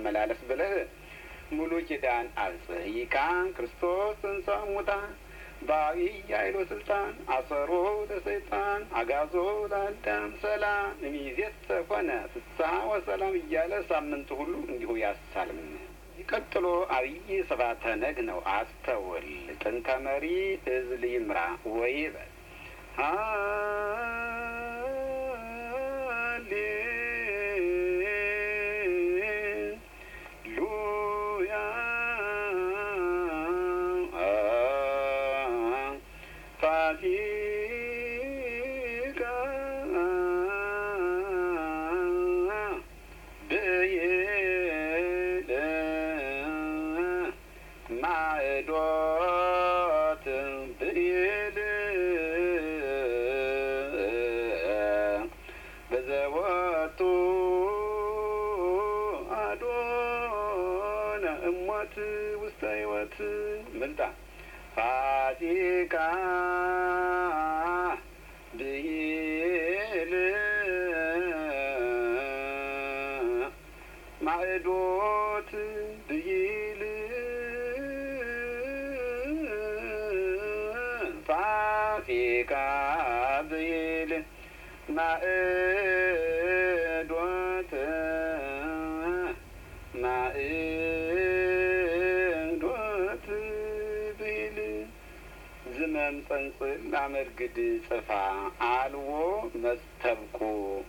ለማመላለስ ብለህ ሙሉ ኪዳን አብጽሕይካ ክርስቶስ ትንሣኤ እሙታን በዐቢይ ኃይሎ ስልጣን አሰሮ ለሰይጣን አጋዞ ለአዳም ሰላም እምይእዜሰ ኮነ ፍስሐ ወሰላም እያለ ሳምንቱ ሁሉ እንዲሁ ያሳልም። ቀጥሎ አብይ ስብሐተ ነግ ነው። አስተውል ጥንተ መሪ እዝል ይምራ ወይበል ሃሌሉያ ፋሲካ ብይል ማዕዶት ብይል በዘወቱ አዶነ እሞት ውስተ ሕይወት ምልጣ ፋሲካ ብይል ማዕዶት ብይል ፋሲካ ብይል ማዕዶት ማዕዶት ብይል ዝመም ጸንጽል ላመርግድ ጽፋ አልዎ መስተብቁ